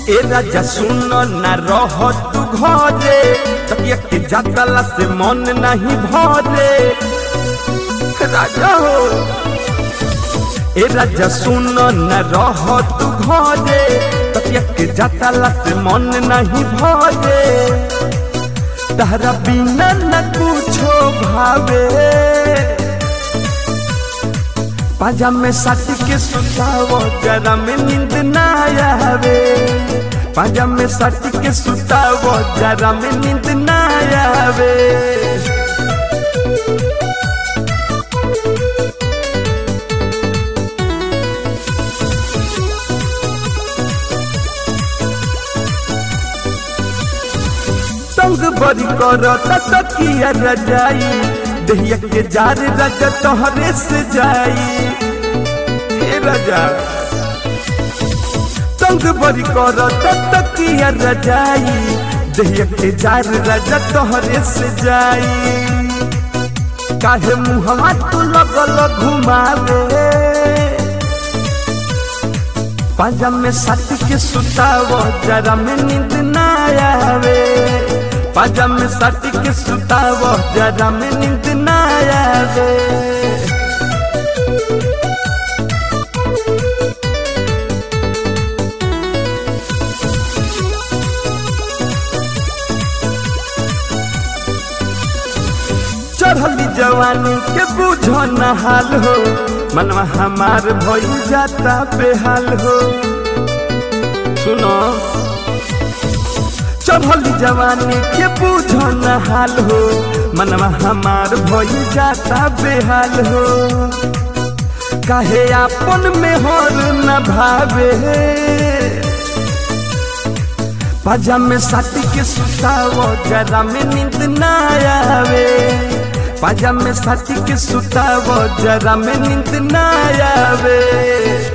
ए राजा सुन न रह तू घरे तकिया के जातला से मन नहीं भरे राजा हो ए राजा सुन न रह तू घरे तकिया के जातला से मन नहीं भरे तहरा बिना न कुछो भावे पाजा में साथी के सुतावो जरा में नींद ना आवे पाजा में साथी के सुतावो जरा में नींद ना आवे तंग बड़ी करता तकिया रजाई दहिया के जार रजा तोहरे से जाई हे राजा तंग बड़ी करता तकिया रजाई दहिया के जार रजा तोहरे से जाई काहे मुहवा तू लगल घुमावे पाजा में साथी के सुतावो जरा में नींद ना आवे पाजा में साथी के सुतावो जरा में नींद ना आवे चढ़ली जवानी के बुझो न हाल हो मनवा हमार भइल जाता बेहाल हो सुनो चढ़ली जवानी के बुझो न हाल हो मनवा हमार भइल जाता बेहाल हो काहे आपन में होर न भावे पाजा में साथी के सुतावो जरा में नींद ना आवे पाजा में साथी के सुतावो जरा में नींद ना आवे